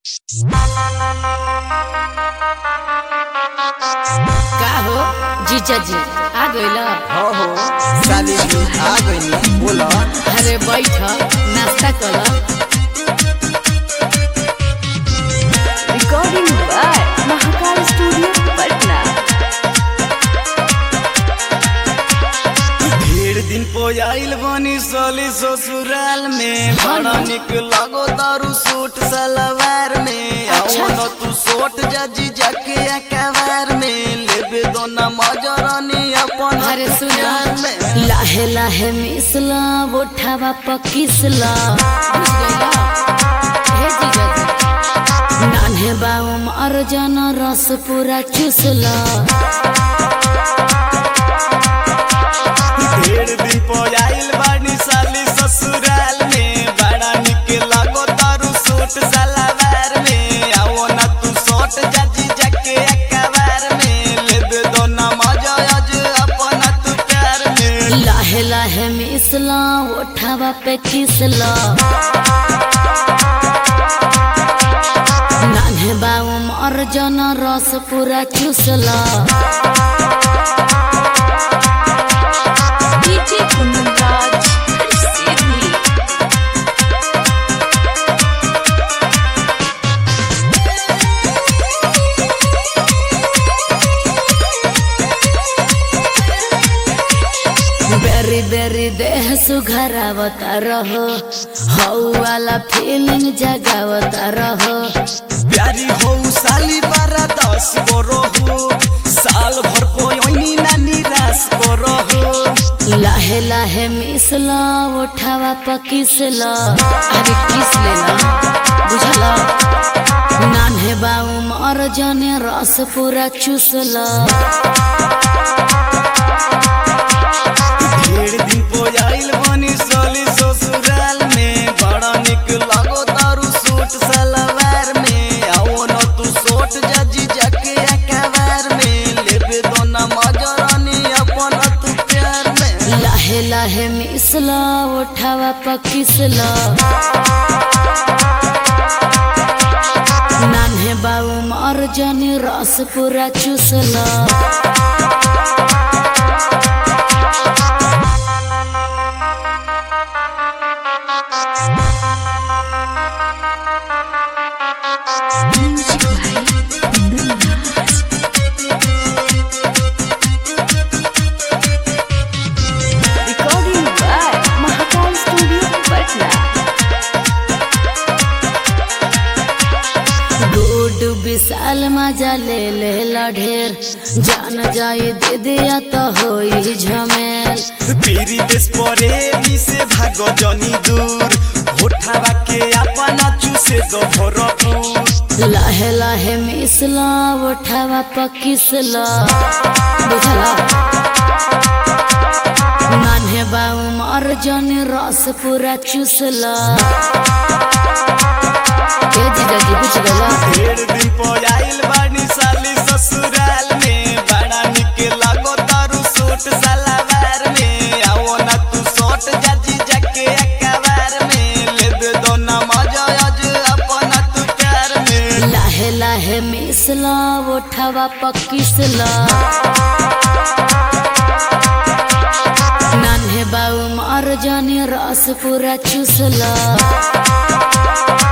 का हो जीजा जी आ गइल हो हो साली जी आ गइनी बोला अरे बैठ नाश्ता कर Recording by Mahakal Studio, Patna. ढेर दिन पो आइल बनी साली ससुराल में बड़ा निक लगो दारू सूट सलवार में अच्छा। आओ न तू सोट जाजी जाके अकबार में लेबे दो न मजरानी अपन अरे सुन प्यार में लाहे लाहे मिसला बोठावा पकिसला बुझ गइला हे जीजा जी नान्हे बाऊ अर्जन रस पूरा चूसला ढेर दिन पो आइल बानी साली ससुराल में बड़ा निक लगो दारू सूट सलवार में आओ न तू सोट जाजी जाके अकबार में लेबे दो न मजा आज अपन तू प्यार में लाहे लाहे मिसला ओठावा पे किसला नान्हे बाऊ अर्जन रस पूरा चूसला DJ Kunraj, Sydney. बेरी बेरी देह सुघरावता रहो हौ वाला फीलिंग जगावता रहो प्यारी हो साली बारा दस बरो हो साल भर कोई ना निराश करो हो लाहे लाहे मिसला उठावा पकिसला अरे किस लेला बुझला नान्हे बाऊ मर जने रस पूरा चूसला ढेर दिन पो आइल बनी साली ससुराल में बड़ा निक लगो दारू सूट सलवार में आओ न तू सोट जाजी जाके अकबार में लेबे दो न मजरानी अपन तू प्यार में लाहे लाहे मिसला उठावा पकिसला नान्हे बाऊ मर जने रस पूरा चूसला Music by Kunraj. Recording by Mahakal Studio, Patna. Good Vishal मजा ले ले ढेर जान जाई दे दिया तो होई झमेल पीरी देश परे से भागो जनी दूर होठावा के अपना चूसे दो भरपूर लाहे लाहे मिसला उठावा पकिसला बुझला नान्हे बाऊ मर जने रस पूरा चूसला ए जीजा जी बुझ गला ढेर दिन पो आइल बानी साली ससुराल में बड़ा निक लगो तारू सूट सलवार में आओ ना तू सोट जाजी जाके अकबार में लेबे दो ना मजा आज अपन तू प्यार में लाहे लाहे मिसला उठावा पकिसला नान्हे बाऊ मर जाने रस पूरा चूसला